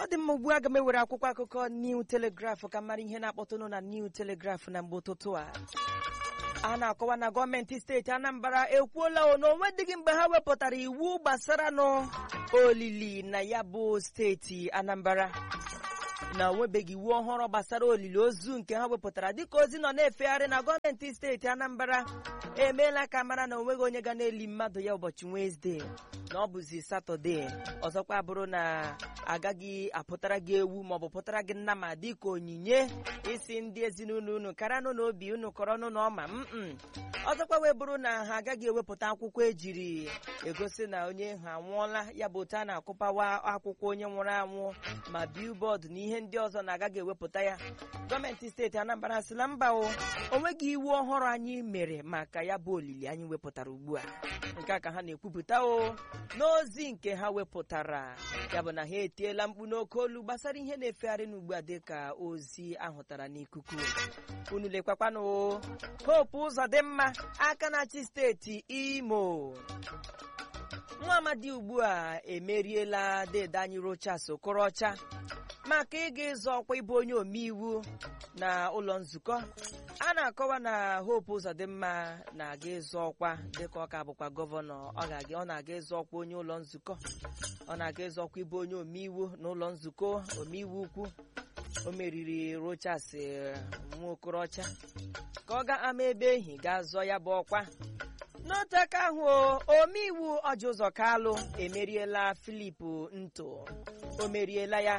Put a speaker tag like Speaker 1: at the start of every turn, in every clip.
Speaker 1: ọ dị mma ugbu a ga m ewere akwụkwọ akụkọ New Telegraph ka mara ihe na-akpọtụnụ na New Telegraph na mgbe ụtụtụ a a na-akọwa na gọọmenti steeti Anambra ekwuola o na onwedịghị mgbe ha wepụtara iwu gbasara nụ olili na ya bụ steeti Anambra na onwebeghị iwu ọhụrụ gbasara olili ozu nke ha wepụtara dịka ozi nọ na-efegharị na gọọmenti steeti Anambra emeela ka mara na onweghị onye ga na-eli mmadụ ya ụbọchị Wenezdee na ọ bụzi Satọde ọzọkwa bụrụ na agaghị apụtara gị ewu maọbụ pụtara gị nnama dịka onyinye isi ndị ezinụlọ unu karanụ na obi unu kọrọnụ na ọma mm ọzọkwa wee bụrụ na ha agaghị ewepụta akwụkwọ ejiri egosi na onye ha anwụọla ya bụ otu a na-akụpawa akwụkwọ onye nwụrụ anwụ ma bilbọọdụ na ihe ndị ọzọ na-agaghị ewepụta ya gọọmenti steeti Anambra sịla mba o onweghị iwu ọhụrụ anyị mere maka ya bụ olili anyị wepụtara ugbu a nke a ka ha na-ekwupụta o n'ozi nke ha wepụtara ya bụ na ha etiela mkpu n'oke olu gbasara ihe na-efegharị n'ugbu a dịka ozi ahụtara n'ikuku unu lekwakwanụ hope ụzọ dị mma aka na-achị steeti Imo nwa amadi ugbu a emeriela dede anyị Rochas Okorocha maka ịga ịzọ ọkwa ịbụ onye omeiwu na ụlọ nzukọ a na-akọwa na Hope Uzodimma na-aga ịzọ ọkwa dịka ọ ka bụkwa gọvanọ ọ na-aga ịzọ ọkwa onye ụlọ nzukọ ọ na-aga ịzọ ọkwa ịbụ onye omeiwu na ụlọ nzukọ omeiwu ukwu o meriri Rochas Nwaokorocha ka ọ ga-ama ebe ehi ga-azọ ya bụ ọkwa n'otu aka ahụ omeiwu ọjị ụzọ kalụ emeriela Filip Nto o meriela ya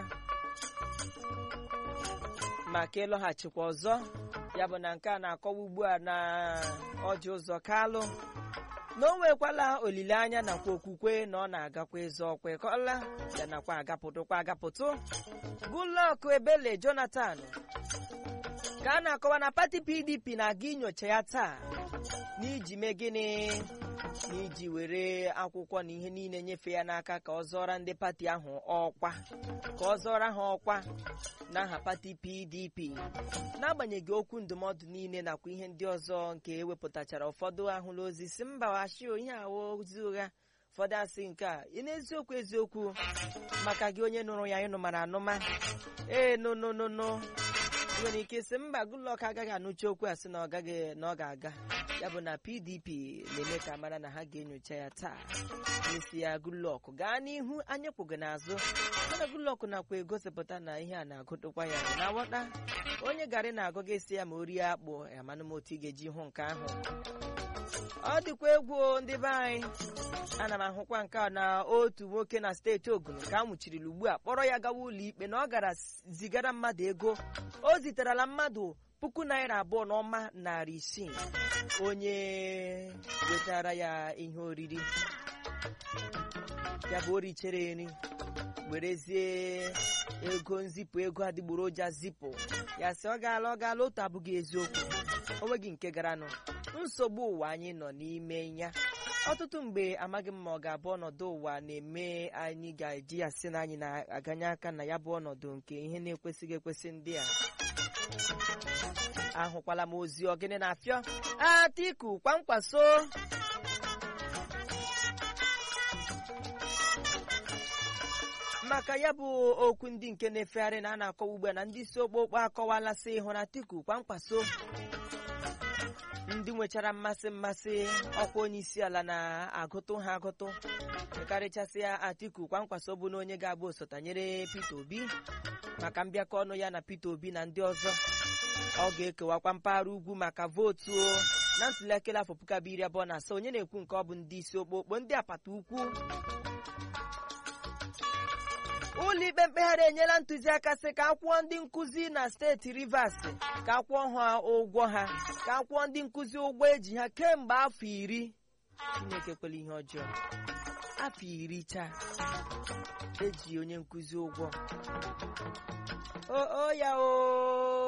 Speaker 1: maka ịlọghachikwa ọzọ ya bụ na nke a na-akọwa ugbu a na ọjị ụzọ kalụ na o nwekwala olileanya nakwa okwukwe na ọ na-agakwa ịzọ ọkwa ịkọla ya nakwa agapụtụkwa agapụtụ Goodluck Ebele Jonathan ka a na-akọwa na pati PDP na-aga inyocha ya taa n'iji mee gịnị n'iji were akwụkwọ na ihe niile nyefee ya n'aka ka ọ zọra ndị pati ahụ ọkwa ka ọ zọra ha ọkwa n'aha pati PDP n'agbanyeghị okwu ndụmọdụ niile nakwa ihe ndị ọzọ nke ewepụtachara ụfọdụ ahụla ozi si mba washio ihe awụ ozi ụgha ụfọdụ asị nke a ị na-eziokwu eziokwu maka gị onye nụrụ ya ịnụ mara anụma ee nononono nwere ike sị mba Goodluck agaghị anụcha okwu a sị na ọ gaghị na ọ ga-aga ya bụ na PDP na-eme ka mara na ha ga-enyocha ya taa n'isi ya Goodluck gaa n'ihu anyị kwụgo n'azụ mana Goodluck nakwa egosipụta na ihe a na-agụtụkwa ya na awọta onye garị na-agụ gị esi ya ma o rie akpụ amanụ m otu ị ga-eji hụ nke ahụ ọ dịkwa egwu ndị be anyị ana m ahụkwa nke a na otu nwoke na steeti Ogun ka a nwụchirila ugbu a kpọrọ ya gawa ụlọ ikpe na ọ gara zigara mmadụ ego o ziterala mmadụ puku naira abụọ na ọma narị isii onye wetara ya ihe oriri ya bụ orichere nri werezie ego nzipụ ego adịgboroja zipụ ya sị ọ gaala ọ gaala otu abụghị eziokwu onweghị nke garanụ nsogbu ụwa anyị nọ n'ime ya ọtụtụ mgbe amaghị m ma ọ ga-abụ ọnọdụ ụwa na-eme anyị ga-eji ya sị na anyị na-aganye aka na ya bụ ọnọdụ nke ihe na-ekwesịghị ekwesị ndị a ahụkwala m ozi ogene na-afịọ Atiku kwamkwaso maka ya bụ okwu ndị nke na-efegharị na a na-akọwa ugbu a na ndị isi okpokpo akọwala sị ịhụ na Atiku kwamkwaso ndị nwechara mmasị mmasị ọkwa onye isi ala na-agụtụ ha agụtụ karịchasịa Atiku kwamkwaso bụ na onye ga-abụ osotanyere Peter Obi maka mbịakọ ọnụ ya na Peter Obi na ndị ọzọ ọ ga-ekewakwa mpaghara ugwu maka vootu na ntụliaka afọ puku abụọ iri abụọ na asaa onye na-ekwu nke ọ bụ ndị isi okpokpo ndị apata ukwu ụlọikpe mkpegharị enyela ntụziaka sị ka akwụọ ndị nkụzi na steeti Rivers ka akwụọ ha ụgwọ ha ka akwụọ ndị nkụzi ụgwọ eji ha kemgbe afọ iri Chineke kwela ihe ọjọọ afọ iri chaa eji onye nkụzi ụgwọ o ya o